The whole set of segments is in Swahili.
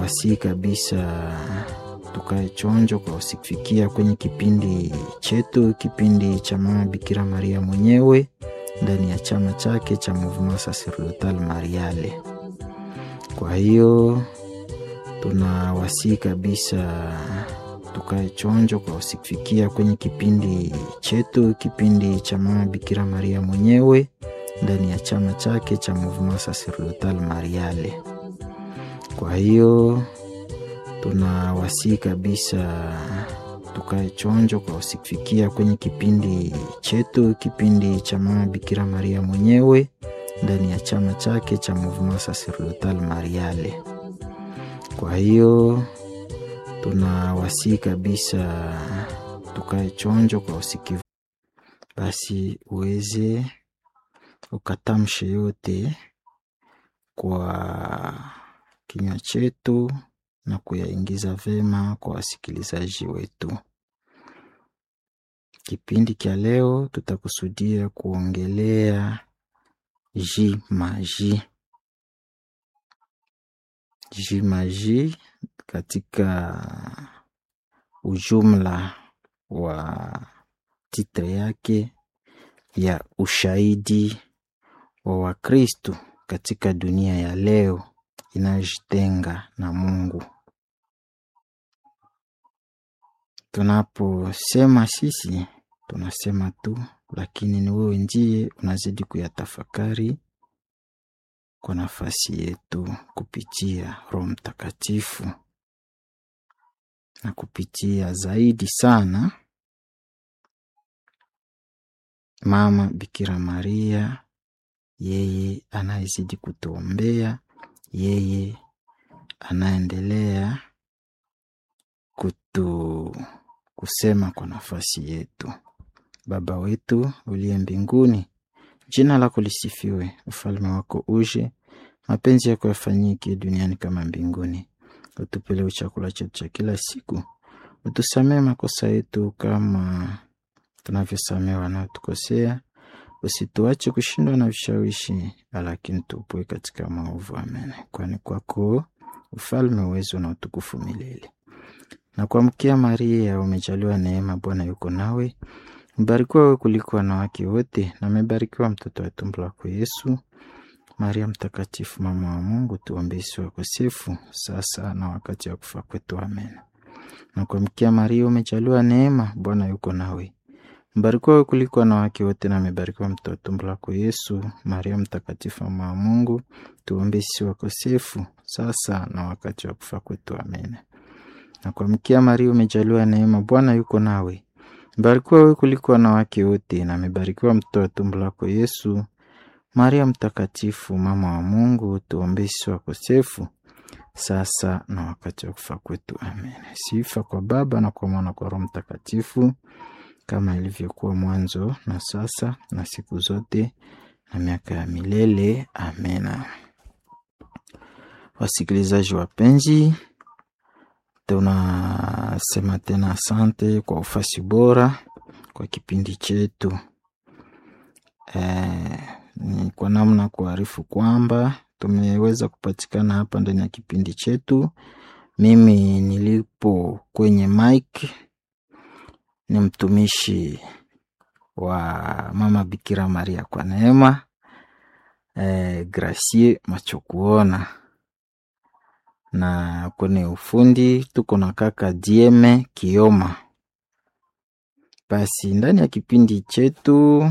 tunawasihi kabisa tukae chonjo kwa usifikia kwenye kipindi chetu, kipindi cha Mama Bikira Maria mwenyewe ndani ya chama chake cha Mouvement Sacerdotal Mariale. Kwa hiyo tunawasihi kabisa tukae chonjo kwa usifikia kwenye kipindi chetu, kipindi cha Mama Bikira Maria mwenyewe ndani ya chama chake cha Mouvement Sacerdotal Mariale. Kwa hiyo tunawasihi kabisa tukae chonjo kwa usifikia kwenye kipindi chetu, kipindi cha Mama Bikira Maria mwenyewe ndani ya chama chake cha Mouvement Sacerdotal Mariale. Kwa hiyo tunawasihi kabisa tukae chonjo kwa usikivu, basi uweze ukatamshe yote kwa kinywa chetu na kuyaingiza vema kwa wasikilizaji wetu. Kipindi cha leo tutakusudia kuongelea jimaji. Jimaji katika ujumla wa titre yake ya ushahidi wa Wakristo katika dunia ya leo inayojitenga na Mungu. Tunaposema sisi tunasema tu, lakini ni wewe ndiye unazidi kuyatafakari kwa nafasi yetu kupitia Roho Mtakatifu na kupitia zaidi sana Mama Bikira Maria, yeye anayezidi kutuombea, yeye anaendelea kutu kusema kwa nafasi yetu. Baba wetu uliye mbinguni, jina lako lisifiwe, ufalme wako uje, mapenzi yako yafanyike duniani kama mbinguni. Utupe leo chakula chetu cha kila siku, utusamee makosa yetu kama tunavyosamea wanaotukosea, usituache kushindwa na vishawishi, lakini tupoe katika maovu. Amen. Kwani kwako ufalme, uwezo na utukufu milele. Na kuamkia Maria, umejaliwa neema, Bwana yuko nawe, mbarikiwa wewe kuliko wanawake wote, na amebarikiwa mtoto wa tumbo lako Yesu. Maria Mtakatifu, mama wa Mungu, tuombee sisi wakosefu, sasa na wakati wa kufa kwetu. Amen. Na kuamkia Maria, umejaliwa neema, Bwana yuko nawe, mbarikiwa wewe kuliko wanawake wote, na amebarikiwa mtoto wa tumbo lako Yesu. Maria Mtakatifu, mama wa Mungu, tuombee sisi wakosefu, sasa na wakati wa kufa kwetu. Amen. Na kuamkia Maria, umejaliwa neema, Bwana yuko nawe, mbarikiwa wewe kuliko wanawake wote, na amebarikiwa mtoto wa tumbo lako Yesu. Maria Mtakatifu, mama wa Mungu, tuombee sisi wakosefu, sasa na wakati wa kufa kwetu. Amen. Sifa kwa Baba na kwa Mwana kwa Roho Mtakatifu, kama ilivyokuwa mwanzo na sasa na siku zote na miaka ya milele. Amena. Wasikilizaji wapenzi, tunasema tena asante kwa ufasi bora kwa kipindi chetu. Eh, ni kwa namna kuarifu kwamba tumeweza kupatikana hapa ndani ya kipindi chetu. Mimi nilipo kwenye mic ni mtumishi wa Mama Bikira Maria kwa neema eh, Gracie Machokuona, na kwenye ufundi tuko na kaka Dieme Kioma. Basi ndani ya kipindi chetu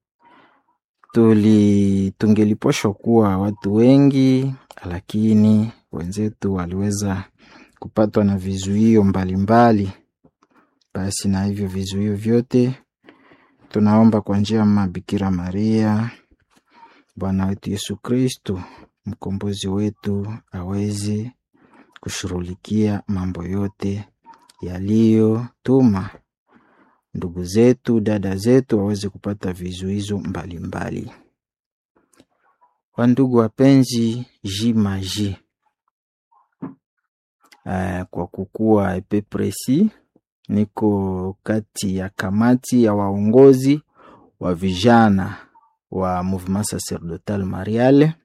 tuli tungeliposhwa kuwa watu wengi, lakini wenzetu waliweza kupatwa na vizuio mbalimbali. Basi na hivyo vizuio vyote tunaomba kwa njia ya Mama Bikira Maria, Bwana wetu Yesu Kristo, mkombozi wetu, aweze kushughulikia mambo yote yaliyotuma ndugu zetu, dada zetu waweze kupata vizuizo mbalimbali. Wandugu wapenzi, jimaji uh, kwa kukuwa epe presi, niko kati ya kamati ya waongozi wa vijana wa Mouvement Sacerdotal Mariale